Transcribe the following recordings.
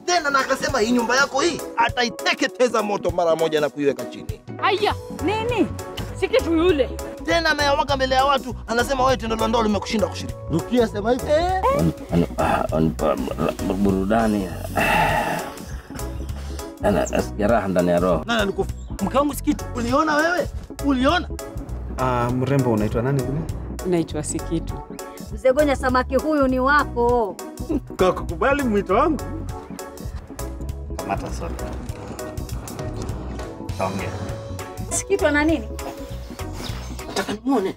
tena, na akasema hii nyumba yako hii ataiteketeza moto mara moja na kuiweka chini. Aya, nini? Si kitu yule. Tena ameyawaka mbele ya watu, anasema wewe tendo la ndoa limekushinda kushiriki. Rukia sema hivi eh? Wanipa burudani, nasikia raha ndani ya roho. Nani alikufa? Mke wangu si kitu. Uliona wewe? Uliona? Ah, mrembo unaitwa nani vile? Naitwa Sikitu. Mzee Gonya, samaki huyu ni wako. Kwa kukubali mwito wangu. Kamata soda. Ongea. Sikitwa na nini? Nataka nimuone.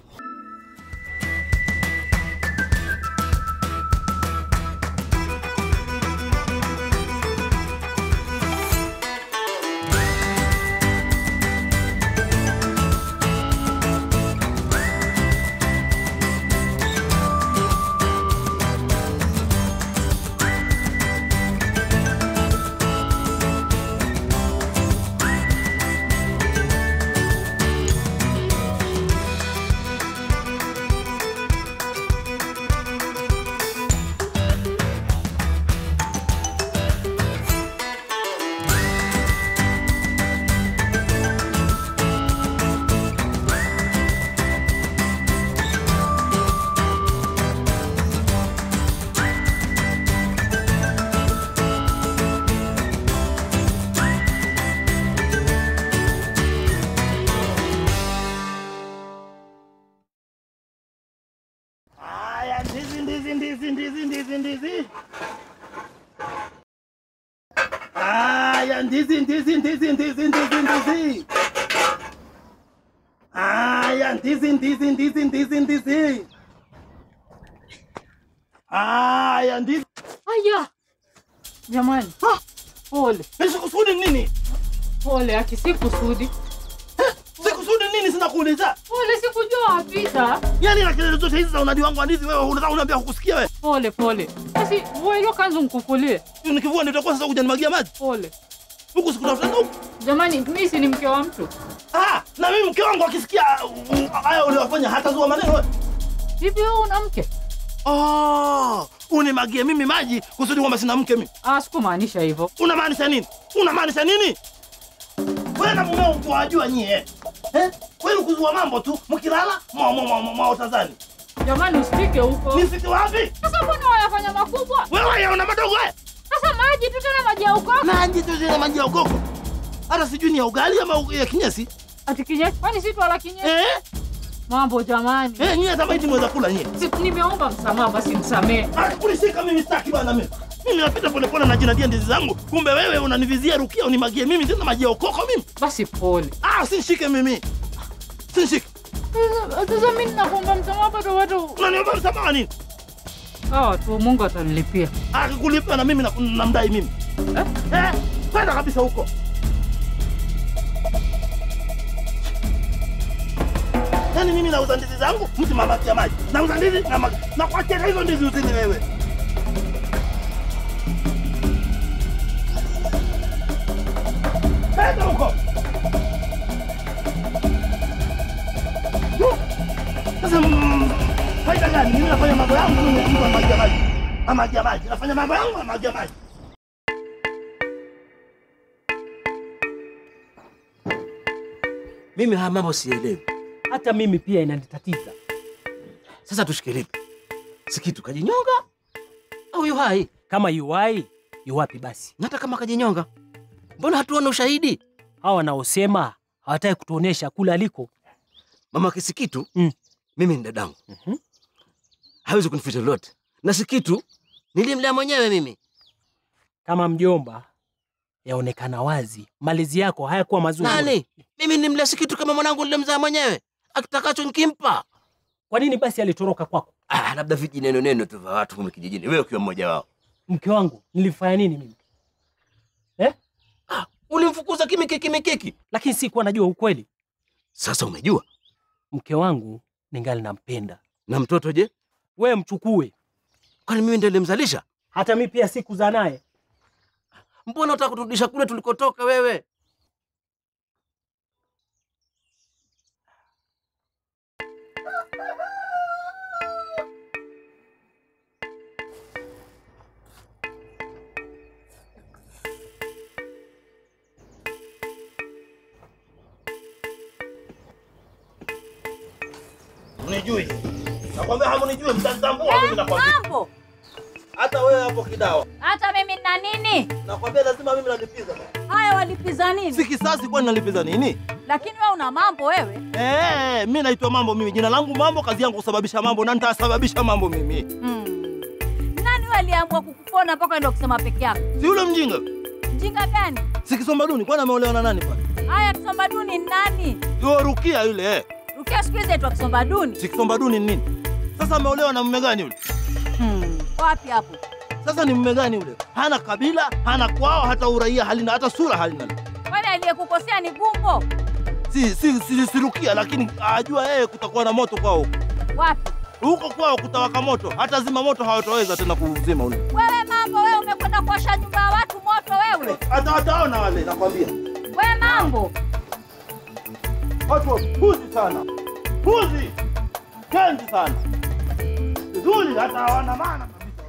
Haya, ndizi ndizi ndizi ndizi ndizi ndizi. Haya, ndizi ndizi ndizi ndizi ndizi ndizi. Haya, ndizi ndizi ndizi ndizi ndizi. Haya, ndizi. Aya. Jamani. Ah! Pole. Nisikusudi nini? Pole aki si kusudi. Sikusudi nini sina kuuliza? Pole sikujua wapita. Yaani na kelele zote hizi za unadi wangu wa ndizi wewe unataka uniambia hukusikia wewe? Pole pole. Basi wewe hiyo kanzu mkufulie. Nikivua ndio utakuwa sasa kujanimwagia maji. Pole. Huku sikutafuta huku. Jamani, mimi si ni mke wa mtu. Ah, na mimi mke wangu akisikia uh, haya uliwafanya hatazua maneno wewe. Hivi wewe una mke? Oh, unimagie mimi maji kusudi kwamba sina mke mimi. Ah, sikumaanisha hivyo. Unamaanisha nini? Unamaanisha nini? Wewe na mumeo mkuwajua nyie eh? Wewe kuzua mambo tu mkilala mwa mwa mwa mwa utazani. Jamani, usifike huko. Nifike wapi? Sasa mbona wayafanya makubwa? Wewe yaona madogo haya? Sasa maji tu tena maji ya ukoko. Maji tu zile maji ya ukoko. Hata sijui ni ya ugali ama ya kinyesi. Ati kinyesi. Kwani si twala kinyesi? Eh? Mambo jamani. Eh, nyie hata maiti mweza kula nyie. Si nimeomba msamaha basi msamehe. Ah, kunishika mimi sitaki bwana mimi. Mimi napita pole pole na jinadia ndizi zangu. Kumbe wewe unanivizia rukia unimagie mimi tena maji ya ukoko mimi. Basi pole. Ah, usinishike mimi. Usinishike. Sasa- Sasa mimi ninakuomba msamaha bado watu. Unaniomba msamaha nini? Sawa tu Mungu atanilipia. Akikulipa na mimi na- namdai mimi. Eh? Eh, kwenda kabisa huko. Yaani mimi nauza ndizi zangu, mtu mabaki ya maji. Nauza ndizi na ma- na kuachia hizo ndizi uzini wewe. Kwenda huko. Sasa mm, faida gani? Mimi nafanya mambo yangu, mimi mtu wa maji ya maji. Na maji ya maji. Nafanya mambo yangu na maji ya maji. Mimi haya mambo sielewi. Hata mimi pia inanitatiza. Sasa tushike lipi? Sikitu kajinyonga au yu hai? Kama yuwai yuwapi basi? Na hata kama kajinyonga, mbona hatuona ushahidi? Hawa wanaosema hawataki kutuonesha kule aliko. Mama Kisikitu Mm. mimi ni dadangu, Mhm. hawezi kunificha lolote, na Sikitu nilimlea mwenyewe mimi. Kama mjomba, yaonekana wazi malezi yako hayakuwa mazuri. Nani? Mimi nilimlea Sikitu kama mwanangu nilimzaa mwenyewe, akitakacho nikimpa. Kwa nini basi alitoroka kwako? Ah, labda viji neno neno tu vya watu humu kijijini, wewe ukiwa mmoja wao. Mke wangu nilifanya nini mimi? Eh? Ulimfukuza kimikiki mikiki, Lakini sikuwa najua ukweli. sasa umejua. Mke wangu ningali nampenda. Na mtoto je? We mchukue. Kwani mimi ndiye nilimzalisha? Hata mi pia sikuzaa naye. Mbona unataka kuturudisha kule tulikotoka wewe? hamunijui. Nakwambia hamunijui, mtanitambua mimi nakwambia. Mambo Hata wewe hapo kidawa. hata mimi na nini? Nakwambia lazima mimi nalipiza. Haya, walipiza nini? Si kisasi kwani nalipiza nini? Lakini wewe una mambo wewe. Eh, mimi naitwa Mambo mimi. Jina langu Mambo, kazi yangu kusababisha mambo na nitasababisha mambo mimi. Hmm. Nani wewe aliamua kukupona mpaka ndio kusema peke yako? Si yule mjinga. Mjinga gani? Si kisomba duni kwani ameolewa na nani pale? Haya, Kisomba duni ni nani? Yule Rukia yule eh. Rukia siku hizi aitwa Kisomba duni. Si kisomba duni ni nini? Sasa ameolewa na mume gani yule? Hmm. Wapi hapo? Sasa ni mume gani yule? Hana kabila, hana kwao, hata uraia halina, hata sura halina. Kwani aliyekukosea ni Gumbo? Si si si, si Rukia, lakini ajua yeye kutakuwa na moto kwao. Wapi? Huko kwao kutawaka moto, hata zima moto hawataweza tena kuzima ule. Wewe mambo, wewe umekwenda kuosha nyumba ya watu moto wewe. Hata wataona wale, nakwambia. Wewe mambo. Watu wapuzi sana, puzi kendi sana, vizuri, hata hawana maana kabisa.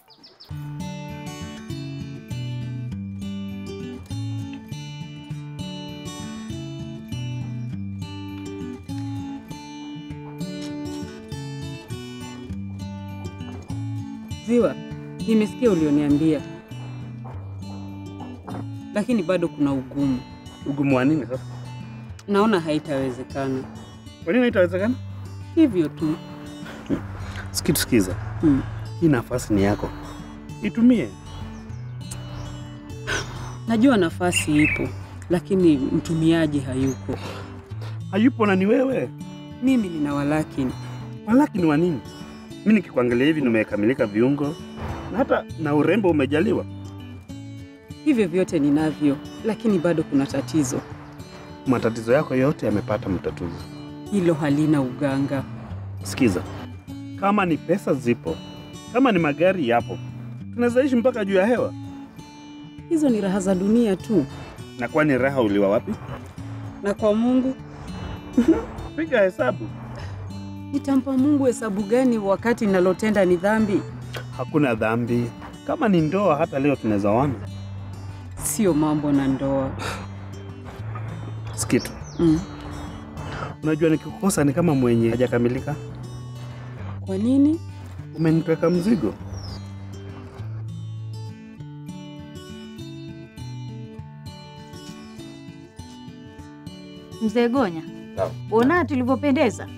Ziwa, nimesikia ulioniambia, lakini bado kuna ugumu. Ugumu wa nini sasa? Naona haitawezekana. Kwa nini haitawezekana? Hivyo tu. Sikitu, sikiza, Hmm. hii nafasi ni yako, itumie. Najua nafasi ipo, lakini mtumiaji hayuko. Hayupo na ni wewe, Mimi nina walakini. walakini wa nini? Mi nikikuangalia hivi nimekamilika viungo na hata na urembo umejaliwa. Hivyo vyote ninavyo, lakini bado kuna tatizo. Matatizo yako yote yamepata mtatuzi. Hilo halina uganga. Sikiza, kama ni pesa zipo, kama ni magari yapo, tunaweza ishi mpaka juu ya hewa. Hizo ni raha za dunia tu, Na kwani raha uliwa wapi? na kwa Mungu Piga hesabu. nitampa Mungu hesabu gani wakati ninalotenda ni dhambi? Hakuna dhambi. Kama ni ndoa, hata leo tunaweza ona. Sio mambo na ndoa. Sikitu, Mm. unajua nikikukosa ni kama mwenye hajakamilika. Kwa nini? Umenipeka mzigo. Mzee Gonya, ona tulivyopendeza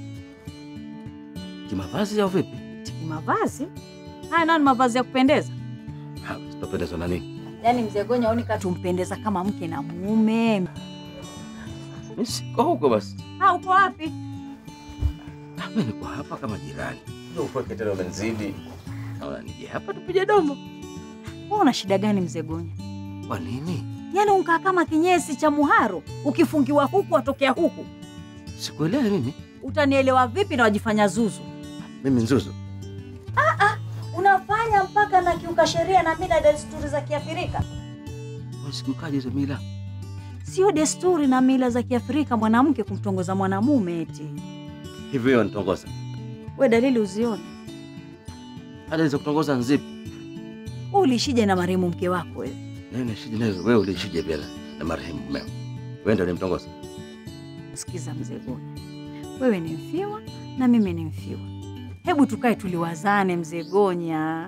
Kimavazi au vipi? tiki mavazi haya, nani mavazi ya kupendeza? Ha, Sitopendezwa na nini? Yaani mzee Gonya aoni katumpendeza kama mke na mume. Mimi siko huko basi. Ha, uko wapi? Ah, Mimi niko hapa kama jirani. Ndio ukweke tena umenizidi. Naona nije hapa tupige domo. Wewe una shida gani mzee Gonya? Kwa nini? Yaani unkaa kama kinyesi cha muharo, ukifungiwa huku watokea huku. Sikuelewi mimi. Utanielewa vipi na wajifanya zuzu? Mimi nzuzu. Unafanya mpaka na kiuka sheria na mila na desturi za Kiafrika. Wasikiukaje hizo mila? Sio desturi na mila za Kiafrika mwanamke kumtongoza mwanamume eti. Hivyo hiyo nitongoza. We dalili uzione. Hata hizo kutongoza nzipi? Wewe ulishije na marehemu mke wako wewe? Nani nashije nazo? Wewe ulishije pia na- na marehemu mumeo? Wewe ndio ulimtongoza. Sikiza mzee Gonya, wewe ni mfiwa na mimi ni mfiwa. Hebu tukae tuliwazane mzee Gonya.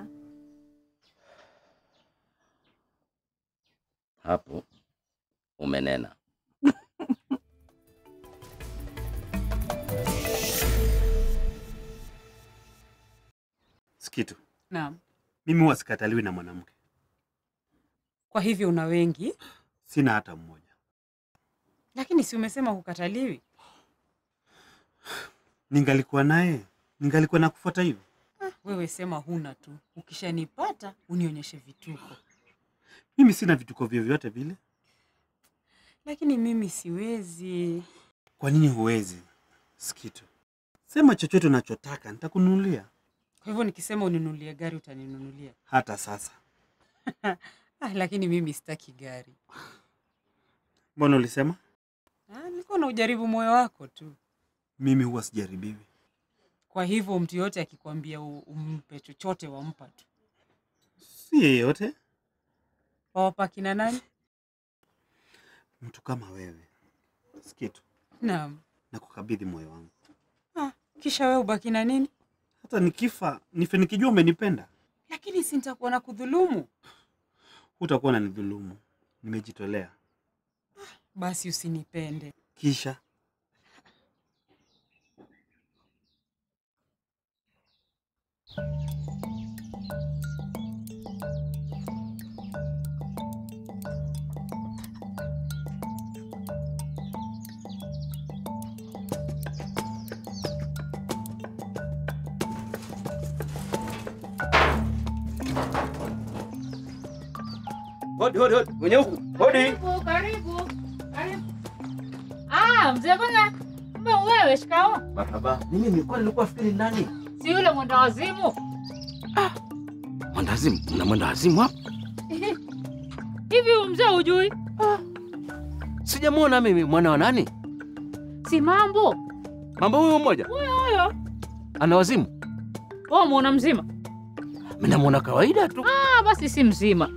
Hapo umenena. Sikitu, Naam. mimi huwa sikataliwi na mwanamke, Kwa hivyo una wengi, sina hata mmoja. lakini si umesema hukataliwi? Ningalikuwa naye, ningalikuwa na kufuata hivyo. Wewe sema huna tu, ukishanipata unionyeshe vituko. Mimi sina vituko vyovyote vile. Lakini mimi siwezi. Kwa nini huwezi? Sikitu, sema chochote unachotaka, nitakununulia. Kwa hivyo nikisema uninunulie gari utaninunulia? Hata sasa. Ah, lakini mimi sitaki gari. Mbona ulisema? Ah, nilikuwa na ujaribu moyo wako tu. Mimi huwa sijaribiwi. Kwa hivyo mtu yoyote akikwambia u- umpe chochote wampa tu. Si yeyote, Wawapa kina nani? mtu kama wewe. Sikitu, Naam. na kukabidhi moyo wangu. Kisha wewe ubaki na nini? Hata nikifa nife nikijua umenipenda, Lakini si nitakuwa na kudhulumu. hutakuwa na nidhulumu. Nimejitolea. Basi usinipende. Kisha Hodi, hodi, hodi. Mwenye huku. Hodi. Karibu, karibu, karibu. Ah, mzee Gonya, kumbe wewe, shikao. Marhaba. Mimi nilikuwa nilikuwa fikiri nani? Si yule mwenda wazimu? Mwendawazimu. Mna mwendawazimu hapa? Hivi huyu mzee hujui? Sijamwona mimi mwana wa nani? Si mambo Mambo huyo mmoja. huyo. Ana wazimu. Wewe muona mzima? Mimi namwona kawaida tu. Ah, basi si mzima.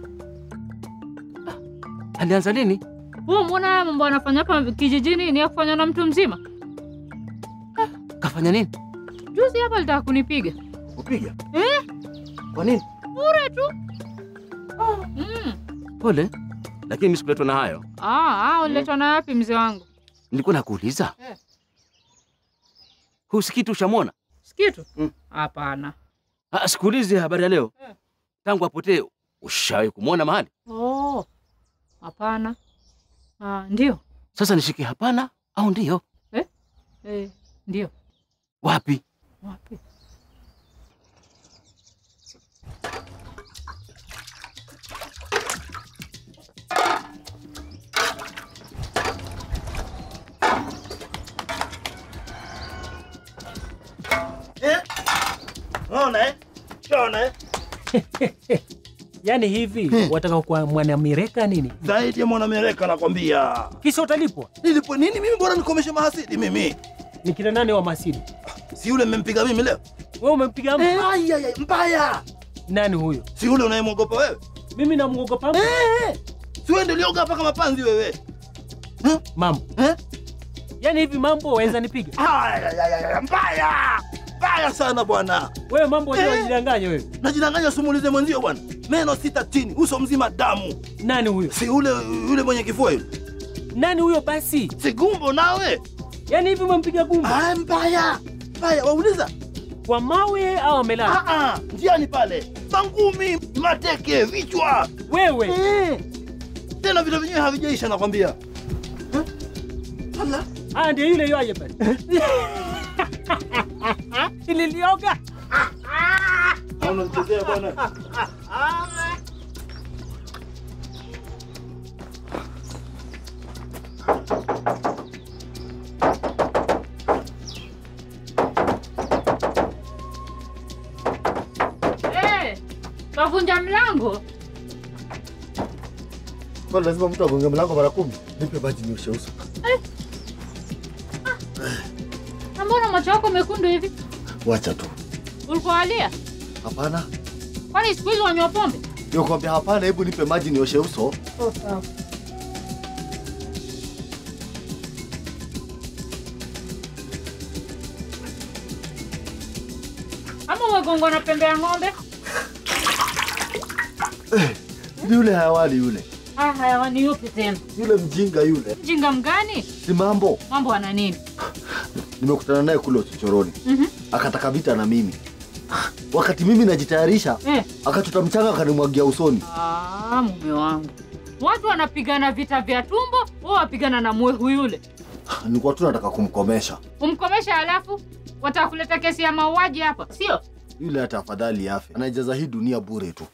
Alianza lini? Wewe muona haya mambo anafanya hapa kijijini ni ya kufanya na mtu mzima? Kafanya nini? Juzi hapa alitaka kunipiga. Kupiga. Eh? Kwa nini? Bure tu. Mm. Pole. Lakini mimi sikuletwa na hayo. Ah, ah, uliletwa na wapi mzee wangu? Nilikuwa nakuuliza. Eh. Husikii tu ushamwona? Sikitu? Mm. Hapana. Ah, sikuulize habari ya leo. Eh. Tangu apotee ushawahi kumwona mahali? Oh. Hapana. Ah, ndio. Sasa nishike hapana au ndio? Eh, ndio. Wapi? Wapi? Eh? Unaona eh? Unaona eh? Yaani hivi Hmm. wataka kuwa mwanamereka nini? Zaidi ya mwanamereka nakwambia. Kisha utalipwa. Nilipo nini mimi bora nikomeshe mahasidi mimi. Ni kina nani wa masidi? Si yule mmempiga mimi leo? Wewe umempiga mtu? Eh, ai, ai, ai, mbaya. Nani huyo? Si yule unayemwogopa wewe? Mimi namwogopa mtu? Eh, si wewe ndio ulioga hapa kama panzi wewe. Mambo. Eh? Yaani hivi mambo waweza nipiga? Ai, ai, ai, ai, mbaya. Mbaya sana bwana. Wewe mambo Eh. wewe unajidanganya wewe. Najidanganya sumulize mwenzio bwana. Meno sita chini, uso mzima damu. Nani huyo? Si yule yule mwenye kifua yule. Nani huyo basi? Si gumbo nawe. Yaani hivi umempiga gumba Ah, mbaya. Mbaya, wauliza. kwa mawe au amelala? Ah ah, njiani pale. Mangumi, mateke, vichwa. Wewe Eh. Tena vile vyenyewe havijaisha nakwambia. Eh? Ala. ah, ndio yule yoaje pale. Nililioga. Unachezea bwana. Eh, kavunja mlango. Kwani lazima mtu agonge mlango mara kumi? Nipe maji nioshe uso. Na mbona macho yako mekundu hivi? Wacha tu. Ulikuwa walia? Hapana. Kwani siku hizi wanywa pombe? Ndio kwambia hapana, hebu nipe maji nioshe uso. Ama umegongwa na pembe ya ng'ombe? Ni yule hayawani yule. Ah, hayawani yupi tena? Yule mjinga yule. Mjinga mgani? Si mambo. Mambo ana nini? Nimekutana naye kule uchochoroni. Mhm. Akataka vita na mimi. Wakati mimi najitayarisha, Eh. akachota mchanga akanimwagia usoni. Ah, mume wangu. Watu wanapigana vita vya tumbo, wao wapigana na mwehu yule. Nilikuwa tu nataka kumkomesha. Umkomesha halafu wataka kuleta kesi ya mauaji hapa, sio? Yule hata afadhali afe. Anaijaza hii dunia bure tu.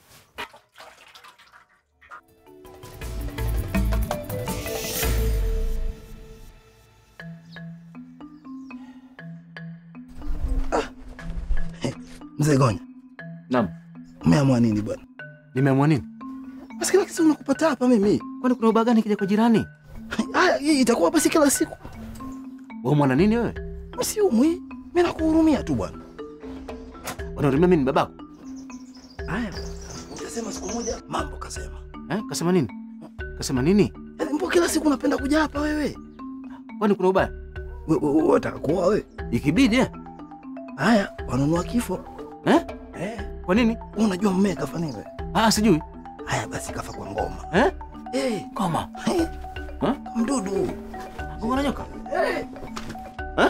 Mzee Gonya, Naam. umeamua nini bwana? Nimeamua nini? Basi kila kitu unakupata hapa mimi. Kwani kuna ubaya gani kija kwa jirani? Haya, hii itakuwa basi kila siku. Wewe mwana nini wewe? Msiumwi. Mimi nakuhurumia tu bwana. Unahurumia mimi ni babako? Haya. Ukasema siku moja mambo kasema. Eh? Kasema nini? Kasema nini? Yaani mbona kila siku unapenda kuja hapa wewe? Kwani kuna ubaya? Wewe wewe unataka kuoa wewe? Ikibidi eh? Haya, wanunua kifo. Eh? Eh, Kwa nini? wewe unajua mmea kafa nini wewe? Ah, sijui. Haya basi kafa kwa ngoma. Eh? Eh, Koma. eh, Ha? mdudu. Gonga na nyoka. Eh. Eh?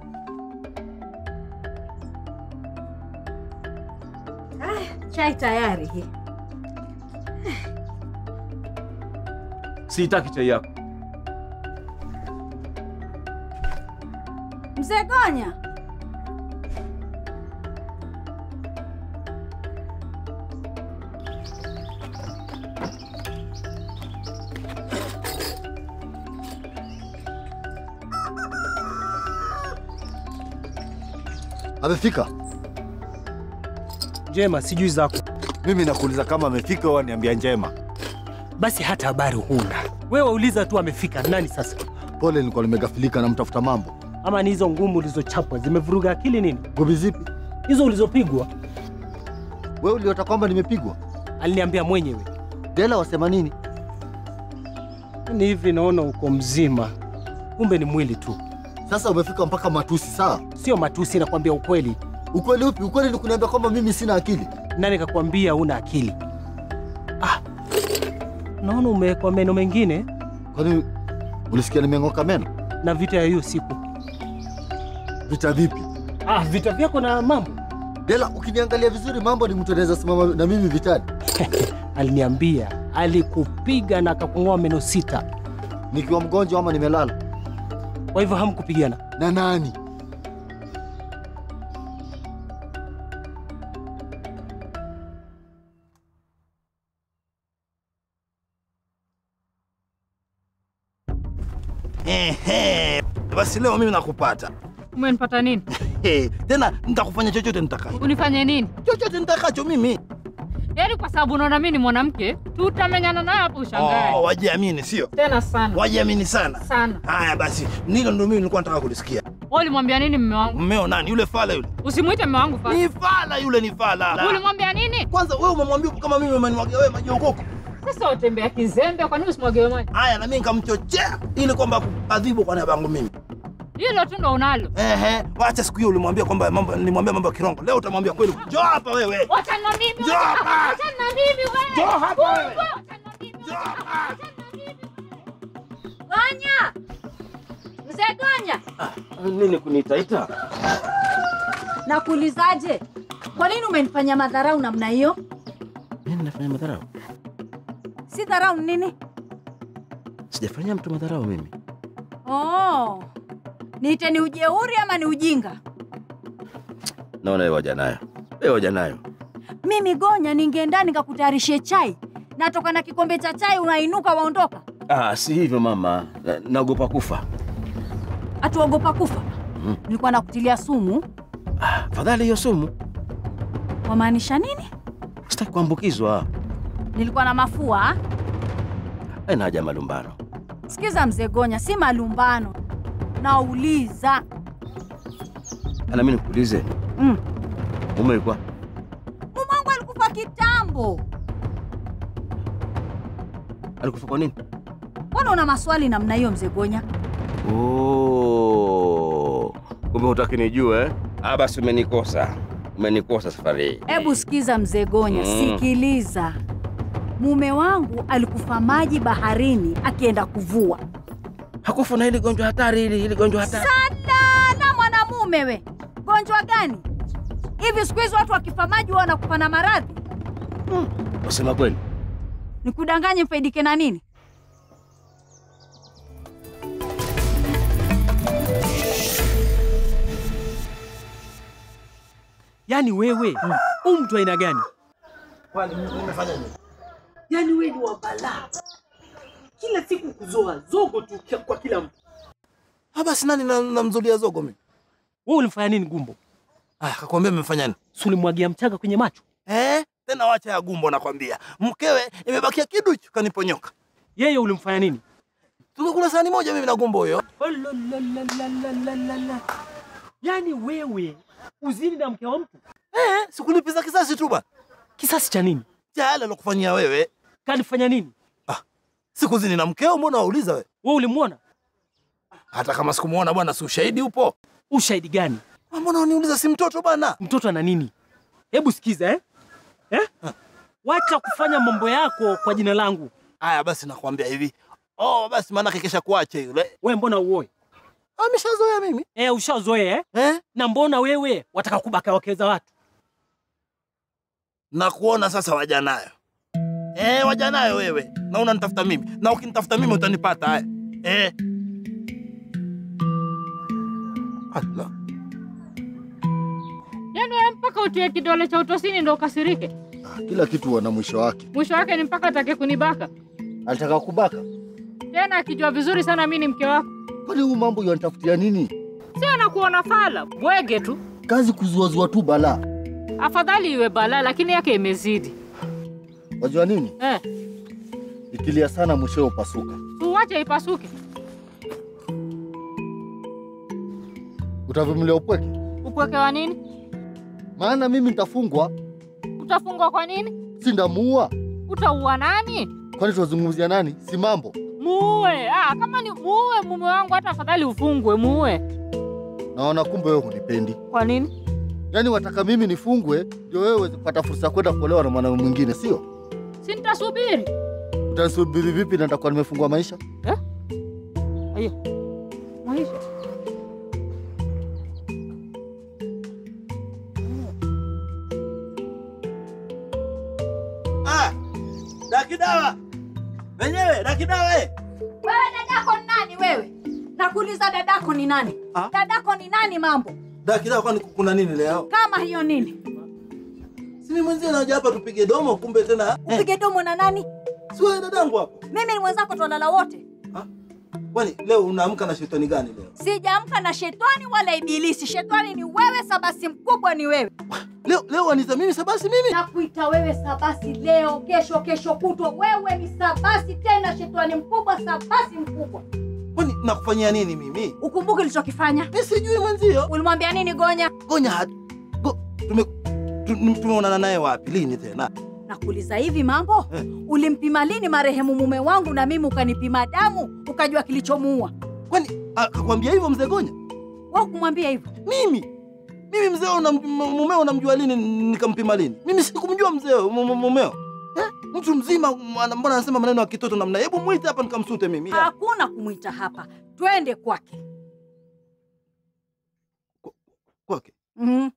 Chai tayari hii. Sitaki chai yako. Mzee Gonya, Amefika? Njema, sijui zako. Mimi nakuuliza kama amefika au niambia njema. Basi hata habari huna. Wewe uliza tu amefika nani sasa? Pole, nilikuwa nimegafilika na mtafuta mambo. Ama ni hizo ngumu ulizochapwa zimevuruga akili nini? Gobi zipi? Hizo ulizopigwa Wewe uliota kwamba nimepigwa? aliniambia mwenyewe. Dela wasema nini? Ni hivi naona uko mzima, kumbe ni mwili tu, Sasa umefika mpaka matusi, sawa? sio matusi. Nakwambia ukweli. Ukweli upi? Ukweli ni kuniambia kwamba mimi sina akili. Nani kakwambia una akili? Ah, naona umewekwa meno mengine Kwani ulisikia nimeng'oka meno? na vita ya hiyo siku. Vita vipi? Ah, vita vyako na mambo. Dela, ukiniangalia vizuri, mambo ni mtu anaweza simama na mimi vitani. Aliniambia alikupiga na akakung'oa meno sita. Nikiwa mgonjwa ama nimelala? Kwa hivyo hamkupigana. Na nani? Ehe. Basi leo mimi nakupata. Umenipata nini? Eh, tena nitakufanya chochote nitakacho. Unifanye nini? Chochote nitakacho mimi. Yaani kwa sababu unaona mimi ni mwanamke, tutamenyana naye hapo ushangae. Oh, wajiamini sio? Tena sana. Wajiamini sana. Sana. Haya basi, nilo ndio mimi nilikuwa nataka kulisikia. Wewe ulimwambia nini mume wangu? Mmeo nani? Yule fala yule. Usimuite mume wangu fala. Ni fala yule, ni fala. Ulimwambia nini? Kwanza wewe umemwambia kama mimi umeniwagia wewe maji ya ukoko. Sasa utembea kizembe, kwa nini usimwagiwe maji? Haya, na mimi nikamchochea ili kwamba adhibu kwa niaba yangu mimi. Hilo tu ndo unalo. Ehe, wacha siku hiyo ulimwambia kwamba mambo nilimwambia mambo ya kirongo. Leo utamwambia kweli. Njoo hapa wewe. Wacha na mimi. Njoo hapa. Wacha na mimi wewe. Njoo hapa wewe. Wacha na mimi. Njoo hapa. Gonya, mzee Gonya, Nini kuniitaita? nakuulizaje? Kwa nini umenifanya madharau namna hiyo? Nini nafanya madharau? Si dharau ni nini? Sijafanyia mtu madharau mimi. Oh, niite ni ujeuri ama ni ujinga? Naona wewe waja nayo. Wewe waja nayo. Mimi Gonya, ningeenda nikakutayarishie chai, natoka na kikombe cha chai, unainuka waondoka. Ah, si hivyo mama. Na- Naogopa kufa. Atuogopa kufa? Mhm. Nilikuwa nakutilia sumu. Ah, fadhali hiyo sumu. Wamaanisha nini? Sitaki kuambukizwa. Nilikuwa na mafua. Haina haja ya malumbano. Sikiza mzee Gonya, si malumbano, nauliza. Na mimi nikuulize, Mm. mume alikuwa Mume wangu alikufa kitambo. alikufa kwa nini? Mbona una maswali namna hiyo mzee Gonya? Oh, kumbe hutaki nijue eh? Ah, basi umenikosa, umenikosa safari hii. Hebu sikiza mzee Gonya, Mm. sikiliza. Mume wangu alikufa maji baharini akienda kuvua. Hakufa na hili gonjwa hatari hili, hili gonjwa hatari. Sana na mwanamume we, gonjwa gani hivi? Siku hizi watu wakifa maji huwa wanakufa na maradhi. Wasema kweli? Nikudanganye mfaidike na nini? Yaani wewe huu mtu aina gani? Kwani nimefanya nini? Yaani wewe ni wa balaa, kila siku kuzoa zogo tu kia- kwa kila mtu. Ah, basi nani na- namzulia zogo mimi? Wewe ulimfanya nini Gumbo? Ah, kakwambia mmefanya nini? Si ulimwagia mchanga kwenye macho? Eh? Tena wacha ya gumbo nakwambia. Mkewe imebakia kiduchu kaniponyoka. Yeye ulimfanya nini? Tumekula sahani moja mimi na gumbo huyo. Ololololololololo. Yaani wewe uzini na mke wa mtu, Eh, sikulipiza kisasi tu bwana. kisasi cha nini? Cha yale alokufanyia wewe. Kalifanya nini? Sikuzini na mkeo, mbona wauliza wewe? Wewe ulimwona? Hata kama sikumuona bwana, si ushahidi upo. Ushahidi gani? Mbona uniuliza si mtoto bana? Mtoto ana nini? Hebu sikiza eh? Eh? Wacha kufanya mambo yako kwa jina langu. Haya basi nakwambia hivi. Oh, basi maana kesha kuache yule. We mbona uoe? Ameshazoea mimi. Eh, ushazoea eh? Eh? Na mbona wewe wataka kubaka wake za watu? Na kuona sasa waja nayo. Eh, waja nayo wewe. Na unanitafuta mimi. Na ukinitafuta mimi utanipata haya. Eh. Allah. Yaani wewe mpaka utie kidole cha utosini ndo ukasirike? Kila kitu wana mwisho wake. Mwisho wake ni mpaka atake kunibaka Alitaka kubaka. tena, akijua vizuri sana mi ni mke wako. Kwani huu mambo yanitafutia nini? Si anakuona fala bwege tu, Kazi kuzuazua tu balaa. afadhali iwe balaa, lakini yake imezidi Wajua nini? eh. Ikilia sana mwishowe upasuka. Tuwache ipasuke. Utavumilia upweke? Upweke wa nini? Maana mimi nitafungwa, Utafungwa kwa nini? si ndamuua. Utaua nani? Kwani tunazungumzia nani? Si mambo. Muue. Ah, kama ni muue mume wangu, hata afadhali ufungwe, muue. Naona kumbe wewe hunipendi. Kwa nini? Yaani wataka mimi nifungwe ndio wewe uweze kupata fursa ya kwenda kuolewa na mwanaume mwingine, sio? Si nitasubiri. Utanisubiri vipi na nitakuwa nimefungwa maisha? Ayo. Maisha. Ah! Dakidawa. Wenyewe dakidawa eh. Wewe dadako ni nani wewe? Nakuuliza dadako ni nani? Ah? Dadako ni nani mambo? Dakidawa kwani kuna nini leo? Kama hiyo nini? Si mimi mwenzie naja hapa tupige domo kumbe tena. Eh, Upige domo na nani? si wewe dadangu hapo. Mimi ni mwenzako twalala wote. Kwani leo unaamka na shetani gani leo? Sijaamka na shetani wala ibilisi. Shetani ni wewe, sabasi mkubwa ni wewe. Leo leo waniza mimi sabasi mimi. Nakuita wewe sabasi leo, kesho, kesho kutwa. Wewe ni sabasi tena, shetani mkubwa, sabasi mkubwa. Kwani nakufanyia nini mimi? Ukumbuke ulichokifanya. Mimi sijui mwenzio. Ulimwambia nini Gonya? Gonya hadi. Go, tume tu- tumeonana naye wapi? Lini tena? Nakuuliza hivi mambo, Eh. ulimpima lini marehemu mume wangu na mimi ukanipima damu ukajua kilichomuua? Kwani akakwambia hivyo mzee Gonya? Wewe kumwambia hivyo? Mimi mimi mzee unam- m- mumeo unamjua lini nikampima lini? Mimi sikumjua mzee mu- mu- mumeo. Eh? Mtu mzima m- mbona anasema maneno ya kitoto namna? Hebu mwite hapa nikamsute mimi. Hakuna kumwita hapa, twende kwake. Kwake. Mhm.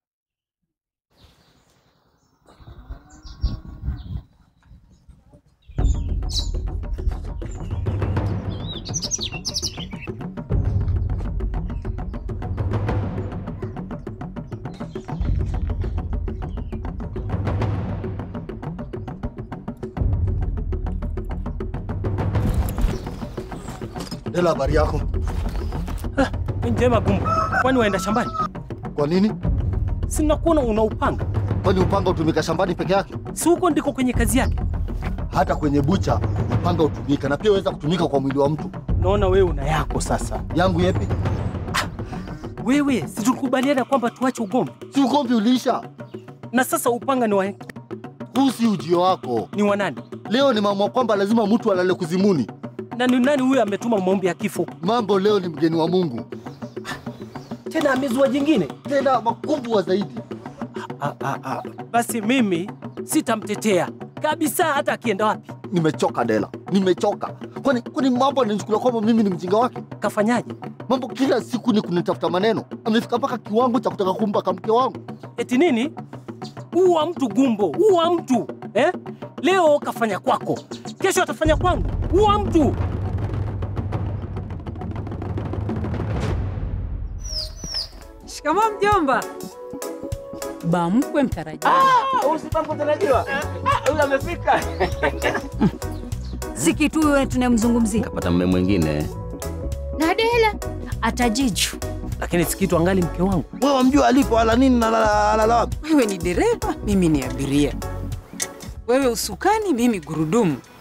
Dela, habari yako? Ni njema Gumbo. Kwani waenda shambani? Kwa nini? Si nakuona una upanga. Kwani upanga utumika shambani peke yake? Si huko ndiko kwenye kazi yake? Hata kwenye bucha upanga utumika, na pia waweza kutumika kwa mwili wa mtu. Naona wewe una yako sasa. Yangu yepi? Wewe si tulikubaliana kwamba tuache ugomvi, Si ugomvi uliisha? na sasa upanga ni wa, Huu si ujio wako. ni wa nani? Leo ni mambo kwamba lazima mtu alale kuzimuni. Na ni nani huyo ametuma maombi ya kifo? Mambo leo ni mgeni wa Mungu, Tena amezua jingine. tena makubwa zaidi. Ah, ah, ah. Basi mimi sitamtetea kabisa, hata akienda wapi. Nimechoka Dela, nimechoka. Kwani kwani mambo ananichukulia kwamba mimi ni mjinga wake? Kafanyaje? Mambo kila siku ni kunitafuta maneno. Amefika mpaka kiwango cha kutaka kumbaka mke wangu. Eti nini? Uwa mtu Gumbo, uwa mtu eh? Leo kafanya kwako, kesho atafanya kwangu. Uwa mtu. Shikamoo mjomba. Bamkwe mtarajiwa. Si kitu huyo tunayemzungumzia. Kapata mme mwingine. Nadela. Atajiju. Lakini sikitu angali mke wangu. Wewe wamjua alipo ala nini na la- alala wapi? Wewe ni dereva, mimi ni abiria. Wewe usukani, mimi gurudumu.